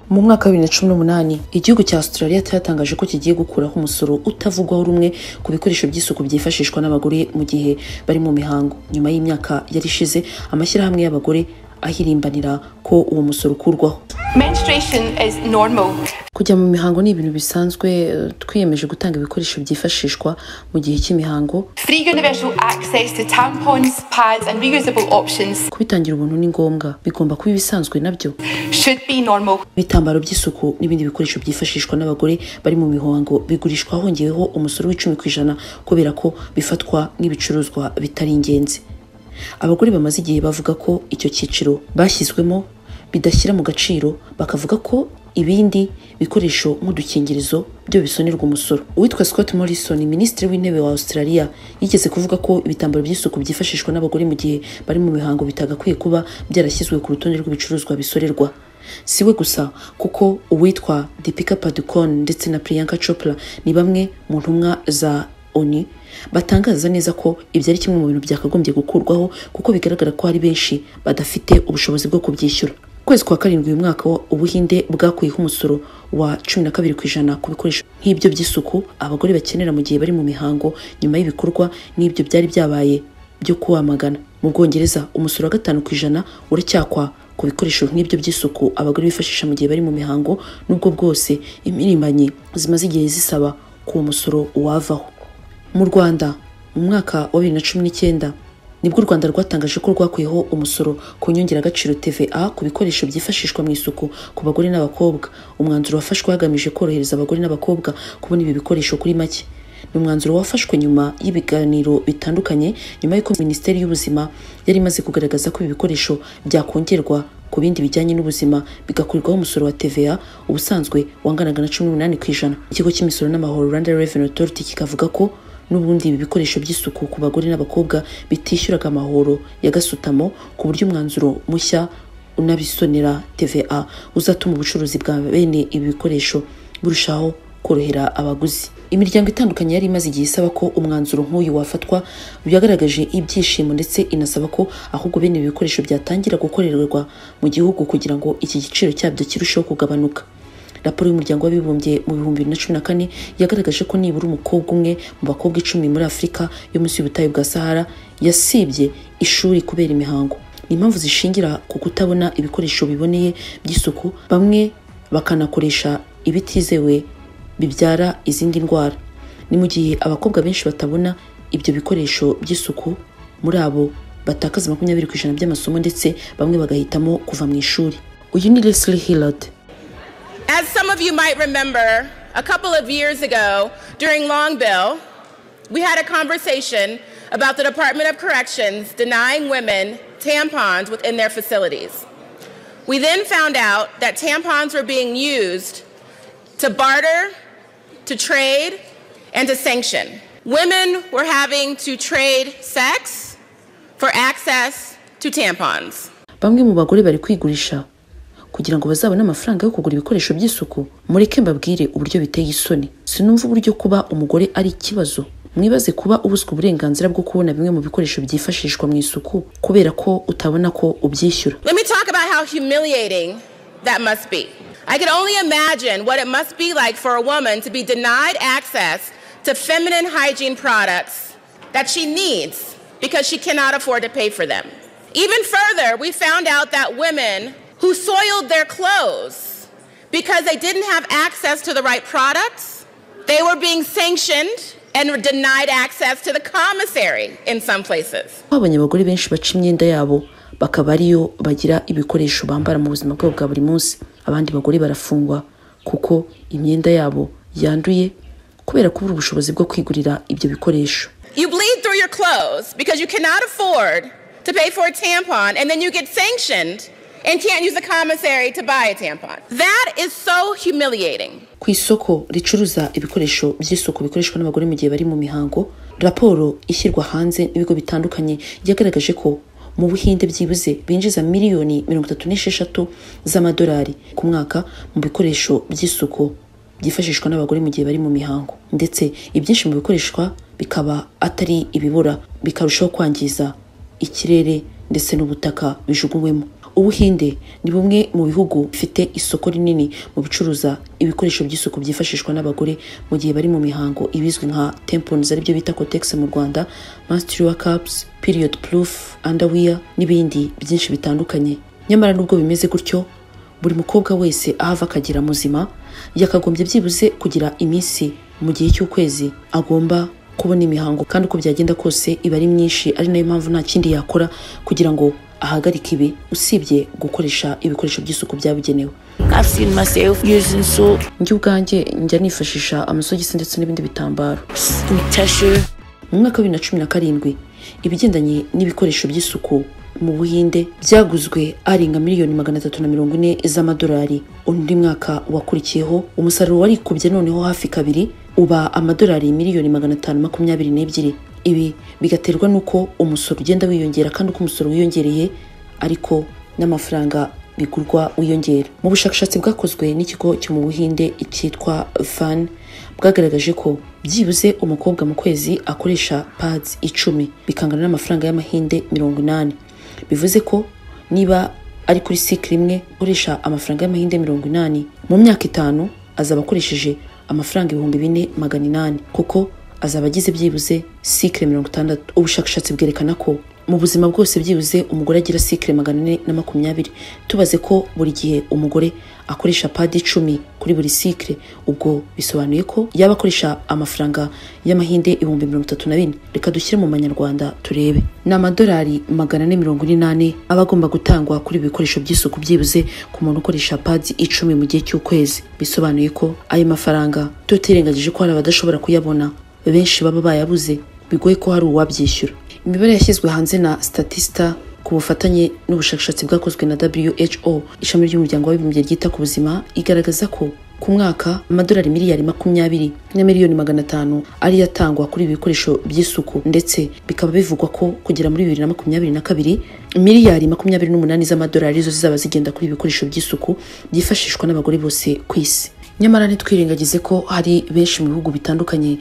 Mu mwaka wa bibiri na cumi n'umunani igihugu cya Australia cyatangaje ko kigiye gukuraho umusoro utavugwaho rumwe ku bikoresho by'isuku byifashishwa n'abagore mu gihe bari mu mihango nyuma y'imyaka yari ishize amashyirahamwe y'abagore ahirimbanira ko uwo musoro ukurwaho Menstruation is normal. kujya mu mihango ni ibintu bisanzwe eh, twiyemeje gutanga ibikoresho byifashishwa mu gihe cy'imihango Free universal access to tampons, pads, and reusable options kubitangira ubuntu ni ngombwa bigomba kuba ibisanzwe nabyo should be normal. ibitambaro by'isuku n'ibindi bikoresho byifashishwa n'abagore bari mu mihango bigurishwa hongeweho umusoro w'icumi ku ijana kubera ko bifatwa nk'ibicuruzwa bitari ingenzi abagore bamaze igihe bavuga ko icyo cyiciro bashyizwemo bidashyira mu gaciro bakavuga ko ibindi bikoresho nk'udukingirizo byo bisonerwa umusoro uwitwa scott morrison minisitiri w'intebe wa australia yigeze kuvuga ko ibitambaro by'isuku byifashishwa n'abagore mu gihe bari mu mihango bitagakwiye kuba byarashyizwe ku rutonde rw'ibicuruzwa bisorerwa si we gusa kuko uwitwa Deepika Padukone ndetse na Priyanka Chopra ni bamwe mu ntumwa za ONU batangaza neza ko ibyo ari kimwe mu bintu byakagombye gukurwaho kuko bigaragara ko hari benshi badafite ubushobozi bwo kubyishyura ukwezi kwa karindwi uyu mwaka wa- ubuhinde bwakuyeho umusoro wa cumi na kabiri ku ijana ku bikoresho nk'ibyo by'isuku abagore bakenera mu gihe bari mu mihango nyuma y'ibikorwa n'ibyo byari byabaye byo kuwamagana mu bwongereza umusoro wa gatanu ku ijana uracyakwa ku bikoresho nk'ibyo by'isuku abagore bifashisha mu gihe bari mu mihango n'ubwo bwose impirimbanyi zimaze igihe zisaba ko uwo musoro wavaho mu rwanda mu mwaka wa bibiri na cumi n'icyenda nibwo u rwanda rwatangaje ko rwakuyeho umusoro ku nyongeragaciro tva ku bikoresho byifashishwa mu isuku ku bagore n'abakobwa umwanzuro wafashwe hagamije korohereza abagore n'abakobwa kubona ibi bikoresho kuri make ni umwanzuro wafashwe nyuma y'ibiganiro bitandukanye nyuma y'uko minisiteri y'ubuzima yari imaze kugaragaza ko ibi bikoresho byakongerwa ku bindi bijyanye n'ubuzima bigakorerwaho umusoro wa TVA ubusanzwe wanganaga na cumi n'umunani ku ijana ikigo cy'imisoro n'amahoro Rwanda Revenue Authority kikavuga ko n'ubundi ibi bikoresho by'isuku ku bagore n'abakobwa bitishyuraga amahoro ya gasutamo ku buryo umwanzuro mushya unabisonera TVA uzatuma ubucuruzi bwa bene ibi bikoresho burushaho korohera abaguzi imiryango itandukanye yari imaze igihe isaba ko umwanzuro nk'uyu wafatwa byagaragaje ibyishimo ndetse inasaba ko ahubwo bene ibi bikoresho byatangira gukorerwa mu gihugu kugira ngo iki giciro cyabyo kirusheho kugabanuka raporo y'umuryango w'abibumbye mu bihumbi bibiri na cumi na kane yagaragaje ko nibura umukobwa umwe mu bakobwa icumi muri afurika yo munsi y'ubutayu bwa sahara yasibye ishuri kubera imihango ni impamvu zishingira ku kutabona ibikoresho biboneye by'isuku bamwe bakanakoresha ibitizewe bibyara izindi ndwara ni mu gihe abakobwa benshi batabona ibyo bikoresho by'isuku muri abo batakaza makumyabiri ku ijana by'amasomo ndetse bamwe bagahitamo kuva mu ishuri uyu ni Leslie Hillard As some of you might remember, a couple of years ago during Longbill, we had a conversation about the Department of Corrections denying women tampons within their facilities. We then found out that tampons were being used to barter, to trade, and to sanction. Women were having to trade sex for access to tampons. bamwe mu bagore bari kwigurisha kugira ngo bazabone amafaranga yo kugura ibikoresho by'isuku mureke mbabwire uburyo biteye isoni sinumva uburyo kuba umugore ari ikibazo mwibaze kuba ubuzwa uburenganzira bwo kubona bimwe mu bikoresho byifashishwa mu isuku kubera ko utabona ko ubyishyura Let me talk about how humiliating that must be. I can only imagine what it must be like for a woman to be denied access to feminine hygiene products that she needs because she cannot afford to pay for them. Even further, we found out that women who soiled their clothes because they didn't have access to the right products, they were being sanctioned and were denied access to the commissary in some places. twabonye abagore benshi baca imyenda yabo bakaba ariyo bagira ibikoresho bambara mu buzima bwabo bwa buri munsi abandi bagore barafungwa kuko imyenda yabo yanduye kubera kubura ubushobozi bwo kwigurira ibyo bikoresho You bleed through your clothes because you cannot afford to pay for a tampon, and then you get sanctioned and can't use the commissary to buy a tampon. That is so humiliating. ku isoko ricuruza ibikoresho by'isuku bikoreshwa n'abagore mu gihe bari mu mihango raporo ishyirwa hanze n'ibigo bitandukanye yagaragaje ko mu buhinde byibuze binjiza miliyoni mirongo itatu n'esheshatu z'amadolari ku mwaka mu bikoresho by'isuku byifashishwa n'abagore mu gihe bari mu mihango ndetse ibyinshi mu bikoreshwa bikaba atari ibibura bikarushaho kwangiza ikirere ndetse n'ubutaka bijugunywemo ubuhinde ni bumwe mu bihugu bifite isoko rinini mu bicuruza ibikoresho by'isuku byifashishwa n'abagore mu gihe bari mu mihango ibizwi nka tempons aribyo bita cotex mu rwanda menstrual cups period proof underwear n'ibindi byinshi bitandukanye nyamara nubwo bimeze gutyo buri mukobwa wese aho ava akagira muzima yakagombye byibuze kugira iminsi mu gihe cy'ukwezi agomba kubona imihango kandi uko byagenda kose iba ari myinshi ari nayo mpamvu nta kindi yakora kugira ngo ahagarike ibi usibye gukoresha ibikoresho by'isuku byabugenewe I've seen myself using soap, njye ubwanjye njya nifashisha amasogisi ndetse n'ibindi bitambaro some tissue, mu mwaka wa bibiri na cumi na karindwi ibigendanye n'ibikoresho by'isuku mu buhinde byaguzwe arenga miliyoni magana atatu na mirongo ine z'amadolari undi mwaka wakurikiyeho umusaruro warikubye noneho hafi kabiri uba amadolari miliyoni magana atanu makumyabiri n'ebyiri ibi bigaterwa n'uko umusoro ugenda wiyongera kandi uko umusoro wiyongereye ariko n'amafaranga bigurwa wiyongera mu bushakashatsi bwakozwe n'ikigo cyo mu buhinde cyitwa van bwagaragaje ko byibuze umukobwa mu kwezi akoresha pads icumi bikangana n'amafaranga y'amahinde mirongo inani bivuze ko niba ari kuri sikiri imwe ukoresha amafaranga y'amahinde mirongo inani mu myaka itanu azaba akoresheje amafaranga ibihumbi bine magana inani kuko azaba agize byibuze sikire mirongo itandatu ubushakashatsi bwerekana ko mu buzima bwose byibuze umugore agira sikire magana ane na makumyabiri tubaze ko buri gihe umugore akoresha padi icumi kuri buri sikire ubwo bisobanuye ko yaba akoresha amafaranga y'amahinde ibihumbi mirongo itatu na bine reka dushyire mu manyarwanda turebe ni amadolari magana ane mirongo ine n'ane aba agomba gutangwa kuri ibi bikoresho by'isuku byibuze ku muntu ukoresha padi icumi mu gihe cy'ukwezi bisobanuye ko ayo mafaranga tutirengagije ko hari abadashobora kuyabona benshi baba bayabuze bigoye ko hari uwabyishyura imibare yashyizwe hanze na statista ku bufatanye n'ubushakashatsi bwakozwe na who ishami ry'umuryango w'abibumbye ryita ku buzima igaragaza ko ku mwaka amadolari miliyari makumyabiri na miliyoni magana atanu ariyo atangwa kuri ibi bikoresho by'isuku ndetse bikaba bivugwa ko kugera muri bibiri na makumyabiri na kabiri miliyari makumyabiri n'umunani z'amadolari zo zizaba zigenda kuri ibi bikoresho by'isuku byifashishwa n'abagore bose ku isi nyamara ntitwirengagize ko hari benshi mu bihugu bitandukanye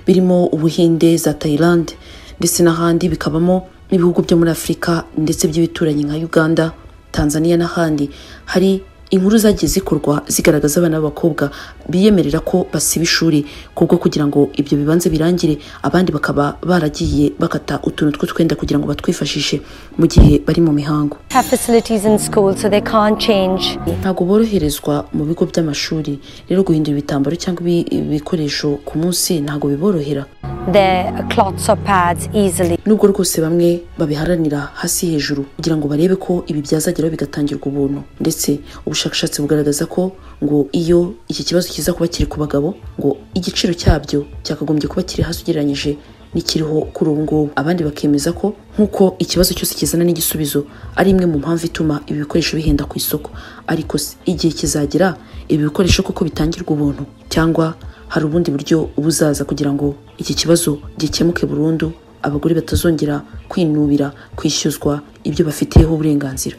birimo ubuhinde za Thailand ndetse n'ahandi bikabamo n'ibihugu byo muri afurika ndetse by'ibituranyi nka uganda tanzania n'ahandi hari inkuru zagiye zikorwa zigaragaza abana b'abakobwa biyemerera ko basiba ishuri kubwo kugira ngo ibyo bibanza birangire abandi bakaba baragiye bakata utuntu tw'utwenda kugira ngo batwifashishe mu gihe bari mu mihango have facilities in school, so they can't change. ntabwo boroherezwa mu bigo by'amashuri rero guhindura ibitambaro cyangwa ibi- ibikoresho ku munsi ntabwo biborohera Their clots or pads easily. nubwo rwose bamwe babiharanira hasi hejuru kugira ngo barebe ko ibi byazageraho bigatangirwa ubuntu ndetse ubushakashatsi bugaragaza ko ngo iyo iki kibazo kiza kuba kiri ku bagabo ngo igiciro cyabyo cyakagombye kuba kiri hasi ugereranyije n'ikiriho kuri ubu ngubu abandi bakemeza ko nk'uko ikibazo cyose kizana n'igisubizo ari imwe mu mpamvu ituma ibi bikoresho bihenda ku isoko ariko se igihe kizagera ibi bikoresho koko bitangirwa ubuntu cyangwa hari ubundi buryo buzaza kugira ngo iki kibazo gikemuke burundu abagore batazongera kwinubira kwishyuzwa ibyo bafitiyeho uburenganzira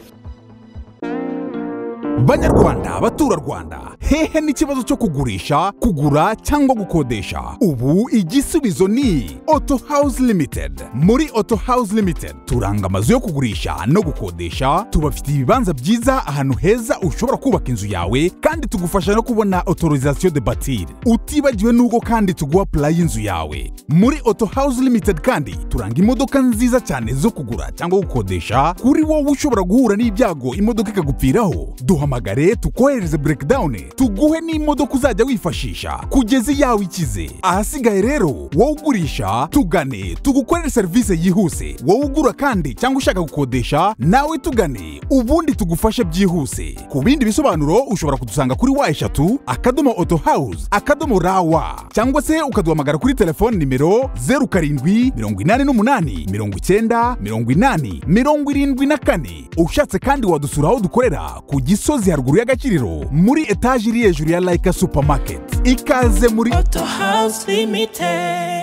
Banyarwanda, baturarwanda, hehe n'ikibazo cyo kugurisha, kugura cyangwa gukodesha? Ubu igisubizo ni Auto House Limited. Muri Auto House Limited turanga amazu yo kugurisha no gukodesha, tubafitiye ibibanza byiza ahantu heza ushobora kubaka inzu yawe kandi tugufasha no kubona autorisation de bâtir. Utibagiwe n'ubwo kandi tuguha plan y'inzu yawe. Muri Auto House Limited kandi turanga imodoka nziza cyane zo kugura cyangwa gukodesha, kuri wowe ushobora guhura n'ibyago imodoka ikagupfiraho. Duhamagare tukohereze breakdown, tuguhe n'imodoka uzajya wifashisha kugeza iyawe ikize. Ahasigaye rero wowe ugurisha tugane tugukorere serivisi yihuse, wowe ugura kandi cyangwa ushaka gukodesha nawe tugane ubundi tugufashe byihuse. Ku bindi bisobanuro ushobora kudusanga kuri wa eshatu akadomo auto house akadomo rawa cyangwa se ukaduhamagara kuri telefone nimero zeru karindwi mirongo inani n'umunani mirongo icyenda mirongo inani mirongo irindwi na kane ushatse kandi wadusura aho dukorera ku gisozi haruguru y'agaciriro muri etaje iri hejuru ya layika supamaketi ikaze muri Auto House Limited.